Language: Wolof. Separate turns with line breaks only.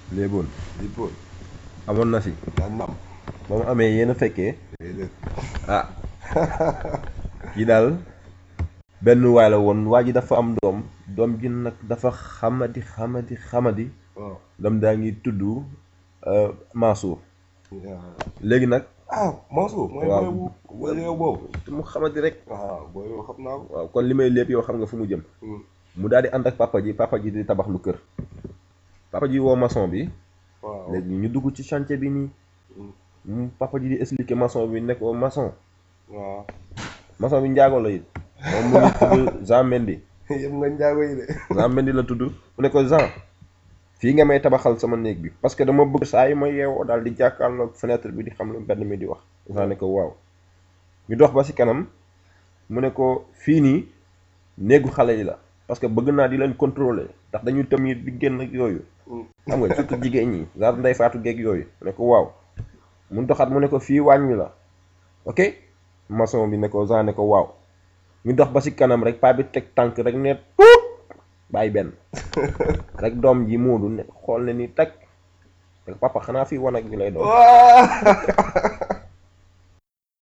léeboon
lippoon
amoon na si
daan nam
ba mu amee yéen a fekkee
déedéet
ah kii daal benn waay la woon waa ji dafa am doom doom ji nag dafa xamadi xamadi xamadi
waaw
doom daa ngi tudd euh, Mansour
waaw
léegi nag
ah Mansour mooy
Waaw.
booy bu booy réew boobu
te mu xamadi rek
waaw booy yow xam naa ko
waaw kon li may lépp yow xam nga fu mu jëm
Hmm.
mu daal di ànd ak papa ji papa ji di tabax lu kër papa ji woo maçon bi
waaw
léegi ñu dugg ci chantier bi nii
Hmm.
mu papa ji di expliquer maçon bi ne ko maçon
waaw
maçon bi njaago la it moom mu ngi tudd Jean Mendy
yëpp nga njaago yi de
Jean Mendy la tudd mu ne ko Jean fii nga may tabaxal sama néeg bi parce que dama bëgg saa yi ma yeewoo daal di jàkkaarloog fenêtre bi di xam lu mbedd mi di wax Jean ne ko waaw ñu dox ba ci kanam mu ne ko fii nii néegu xale yi la parce que bëgg naa di leen contrôler ndax dañuy tëm yi di génn ak yooyu
Hmm.
xam nga surtout jigéen ñi genre nday faatu geeg yooyu mu ne ko waaw mu doxaat mu ne ko fii waañ wi la ok maçon bi ne ko Jean ne ko waaw ñu dox ba ci kanam rek paa bi teg tànk rek ne puut bàyyi benn rek doom ji muudu ne xool ne ni teg rek papa xanaa fii wanag bi lay doon
waaw